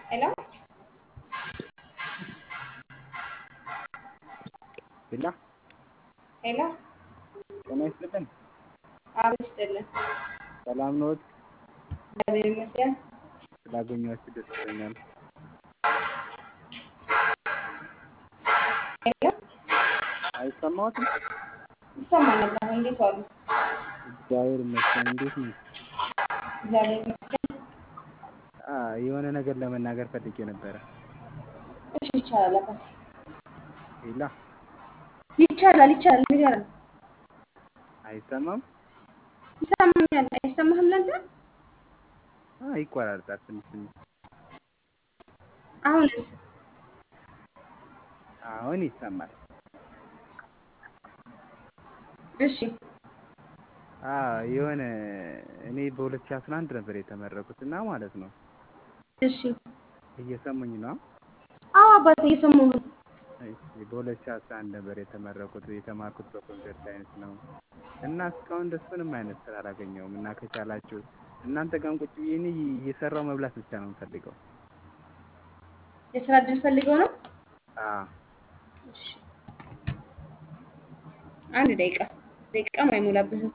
ሄሎ ቢላ ሄሎ ጤና ይስጥልን። አቤት ይስጥልን። ሰላም ነዎት? እግዚአብሔር ይመስገን። ስላገኘኋችሁ ደስ ብሎኛል። ሄሎ አይሰማዎትም? ይሰማኛል። አሁን እንዴት ዋሉ? እግዚአብሔር ይመስገን። እንዴት ነው? እግዚአብሔር ይመስገን። አ የሆነ ነገር ለመናገር ፈልጌ ነበረ። እሺ ይቻላል። አባት ቢላ ይቻላል፣ ይቻላል። ንገረን። አይሰማም? ይሰማኛል። አይሰማህም ለአንተ? አ ይቆራርጣል ትንሽ ትንሽ። አሁንስ? አሁን ይሰማል። እሺ አ የሆነ እኔ በ2011 ነበር የተመረኩት እና ማለት ነው። እሺ። እየሰሙኝ ነው? አዎ አባት እየሰማሁ ነው። እሺ በ2011 ነበር የተመረኩት። የተማርኩት በኮምፒውተር ሳይንስ ነው እና እስካሁን ድረስ ምንም አይነት ስራ አላገኘሁም እና ከቻላችሁ እናንተ ጋርም ቁጭ ብዬ እኔ እየሰራሁ መብላት ብቻ ነው የምፈልገው። የስራ እድል ፈልገው ነው? አዎ እሺ። አንድ ደቂቃ ደቂቃም አይሞላብህም።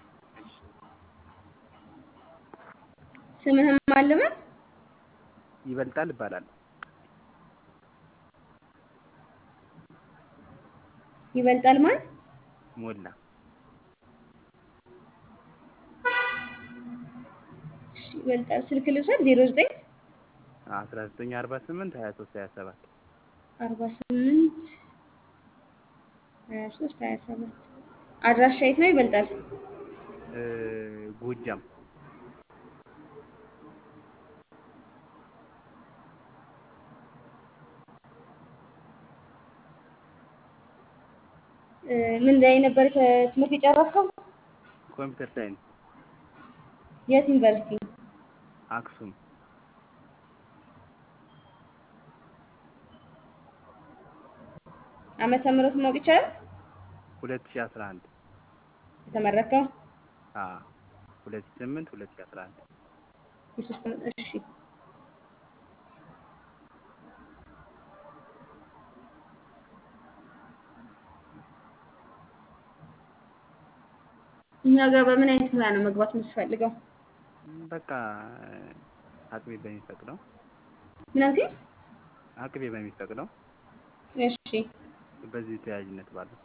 ስምህም አለበት? ይበልጣል እባላለሁ። ይበልጣል ማን? ሞላ እሺ ይበልጣል። ስልክ ልውሰድ። ዜሮ ዘጠኝ 1948 23 27 አርባ ስምንት ሀያ ሶስት ሀያ ሰባት አድራሻ የት ነው? ይበልጣል። እ ጎጃም እ ምን ላይ ነበር ትምህርት የጨረስከው? ኮምፒውተር ሳይንስ የት ዩኒቨርሲቲ? አክሱም ዓመተ ምህረት ማወቅ ይቻላል? 2011 የተመረከው አ 2008 2011 የሶስት ዓመት እሺ። እኛ ጋር በምን አይነት ሙያ ነው መግባት የምትፈልገው? በቃ አቅሜ በሚፈቅደው ምን አልከኝ? አቅሜ በሚፈቅደው እሺ በዚህ ተያያዥነት ባለው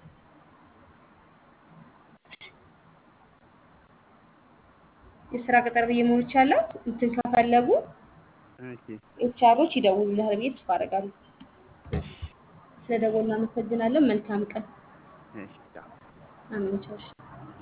የስራ ቅጥር ብዬ ሞልቻለሁ። እንትን ከፈለጉ እሺ ኤችአሮች ይደውሉልሃል ብዬ ተስፋ አደርጋለሁ። እሺ ስለደወልን እናመሰግናለን። መልካም ቀን። እሺ ቻው። አሜን። ቻው። እሺ።